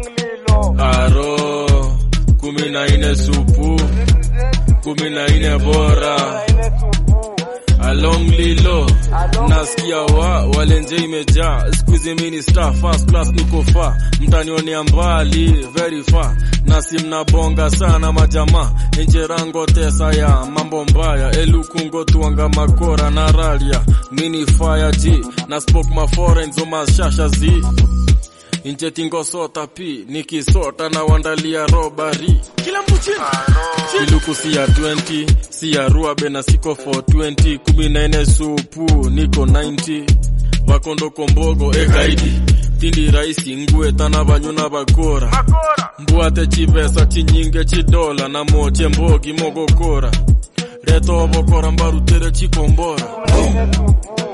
aro kumi na ine supu kumi na ine bora along lilo nasikia wa walenje imejaa skuizi mini star first class niko fa mtanionea mbali very far nasi mnabonga sana majamaa enjerango tesa ya mambo mbaya elukungo tuanga makora na ralia mini fire g na spoke maforenzo mashasha zi inje tingosota pi nikisota na wandalia robari kila mtu chini iluku si ya 20 si ya ruabe na siko for 20 kumi na ine supu niko 90 bakondo kombogo ekaidi tindi raisi ngue tana banyuna bakora mbwate chivesa chinyinge chidola na moche mbogi mogokora reto obokora mbarutere chikombora